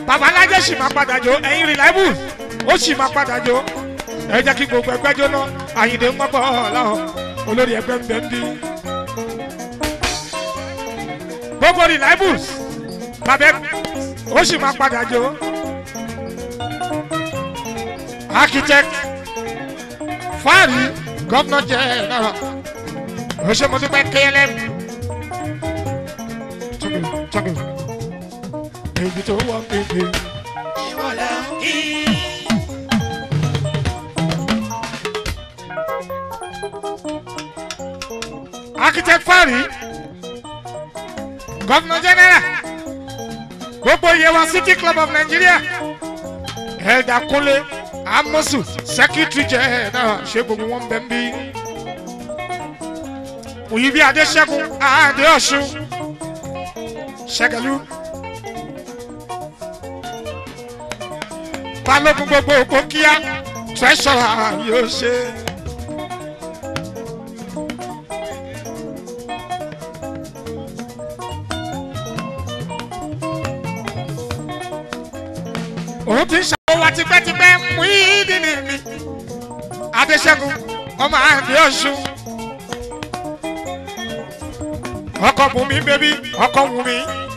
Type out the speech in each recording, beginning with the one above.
babalájẹ sì máa padà jó ẹ̀yin reliable ó sì máa padà jó ẹ jẹ́ kí gbogbo ẹgbẹ́ jóná àyìndé ń gbọ́gbọ́ ọ̀làhàn olórí ẹgbẹ́ ń bẹ ń bí. gbogbo reliables bàbá ó sì máa padà jó architect fáàrí gọ́vnà jẹ́ náà ó ṣe mo dúpẹ́ klm tọ́gẹ̀ tọ́gẹ̀ èyí tó wọ́n pépé. ìwọ̀lẹ̀ kí. architect fari governor general gbogbo yewa city club of nigeria elda kunle amosu secretary general ṣe gbogbo wọn bẹ ń bí òyìnbí adéṣẹ́gun adéọ̀ṣun ṣẹgẹlú balógun gbogbo òkú kíá treasurer yóò ṣe. òun ti ń ṣàwọ́ wa tipẹ́tipẹ́ mú ìdílé mi adéṣẹ́gun ọmọ àǹdí ọ̀ṣun ọkọ̀ bùnmi bébí ọkọ̀ wùnmi.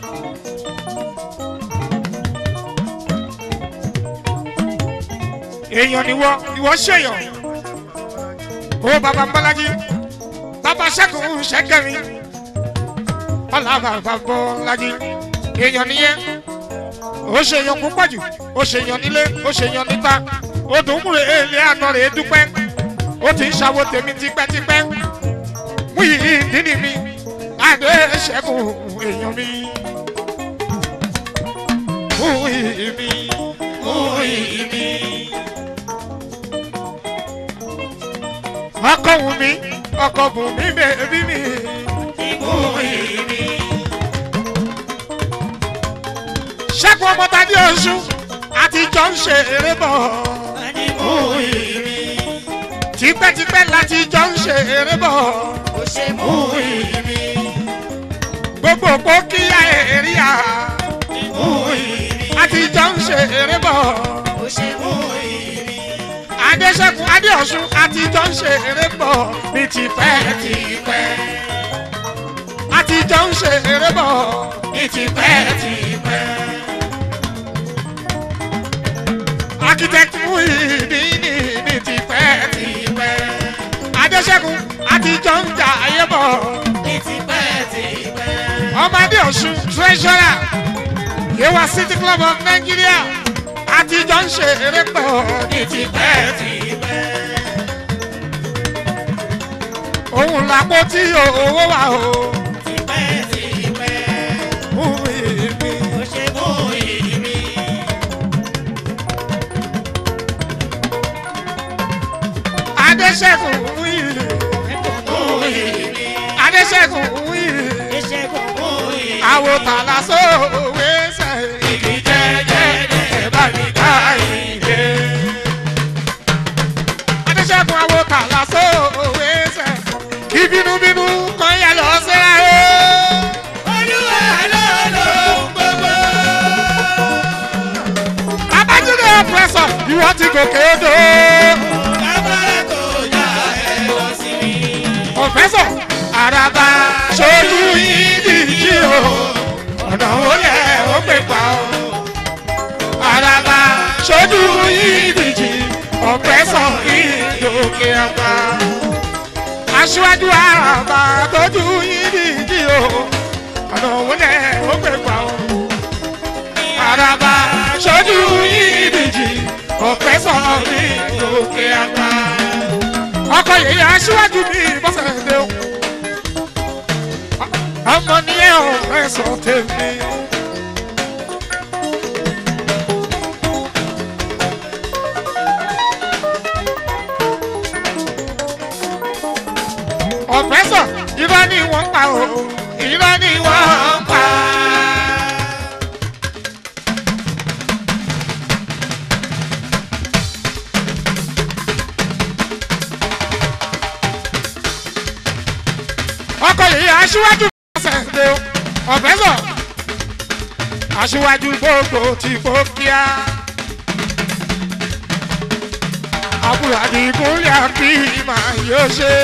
èèyàn niwọ ìwọ ṣèyàn ó bàbá bọ́lájí bàbá ṣẹ́gun ṣẹ́gẹ̀rin ọ̀là bàbá bọ́lájí èèyàn nìyẹn ó ṣe yan púpọ̀ jù ó ṣe yan nílé ó ṣe yan níta ó dùn múre èlé àná rẹ̀ dúpẹ́ ó ti ń ṣàwo tèmi tipẹ́tipẹ́ mú yìí dídì mi àdé ṣẹ́gun èèyàn mi mú yìí mi mú yìí mi. ọkọ wù mí ọkọ bù mí bèbí mi mú yìí mi. ṣẹ́gun ọmọdé oṣù àtijọ́ ń ṣe eré bọ̀. tipẹ́tipẹ́ láti jọ ń ṣe eré bọ̀. gbogbo òpó kíyà èrìà. àtijọ́ ń ṣe eré bọ̀. adéṣẹ́gun adéọ̀ṣun àtijọ́ ń ṣe eré bọ̀ ní tipẹ́tipẹ́. àtijọ́ ń ṣe eré bọ̀ ní tipẹ́tipẹ́. architect muhidini ní tipẹ́tipẹ́. adéṣẹ́gun àtijọ́ ń jà ayé bọ̀. ọmọdé ọ̀ṣun treasurer yewa city club of nigeria àtijọ́ ń ṣe eré pọ̀ ní tipẹ́tipẹ́. òun làpò tí owó wà o. Muhidini. adéṣẹ́gun wíìlì adéṣẹ́gun wíìlì àwòtálá sóòwe ṣe ìdí jẹ́jẹ́ ẹ̀ bá mi ká ìdè. adéṣẹ́gun àwòtálá sóòwe ṣe kí bínúbínú kan yẹ lọ síra o. babájídé ọ̀pẹ̀sọ̀ ìwọ ti gòkè odò. Pọ̀fẹ́sọ̀ Àràbà ṣojú ìdíjì o, ọ̀nà olè ó pè pa o. Àràbà ṣojú ìdíjì, ọ̀fẹ́sọ̀ ìdòkè àgbà. Aṣíwájú Àràbà tójú ìdíjì o, ọ̀nà olè ó pè pa o. Àràbà ṣojú ìdíjì, ọ̀fẹ́sọ̀ ìdòkè àgbà ọkọ yìí aṣíwájú mi bọ́sẹ̀ dé o. ọmọ ní ẹ ò fẹ́ sọ tèmi. ọ̀fẹ́ sọ irọ́ ni wọ́n pa o irọ́ ni wọ́n pa. ọkọ yìí aṣíwájú ṣẹ̀ǹdẹ̀ ọ̀fẹ́sọ̀ aṣíwájú gbogbo ti fòkíà. àbúrò àdìgúnlẹ̀ àbí màá yóò ṣe.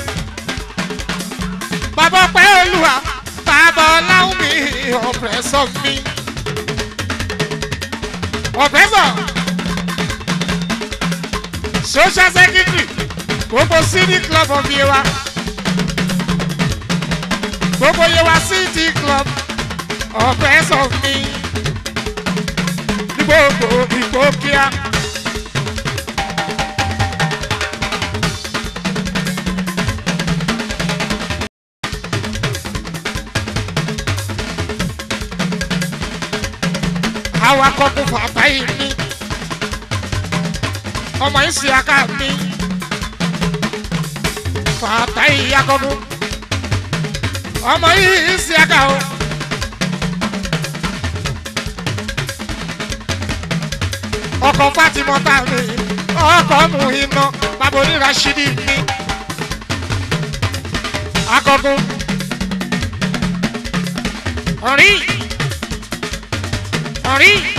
bàbá pẹ́ olúwa bàbá ọláwùn mi ọ̀pẹ̀sọ̀ mi. ọ̀pẹ̀sọ̀ social secretary gbogbo city club of yewa gbogbo yewa city club ọ̀pẹ̀sọ̀ mi ní gbogbo ìgbókíá. awakọ̀ kò fàtà yìí ní ọmọ yìí sì aka mi fàtà yìí akọ̀kọ̀ ọmọ yìí sì aka o. ọkọ̀ fatimọ́ta mi ọkọ̀ mu iná bàbá onírà ṣídì mi akọ̀kọ̀ ọ̀rí ọ̀rí.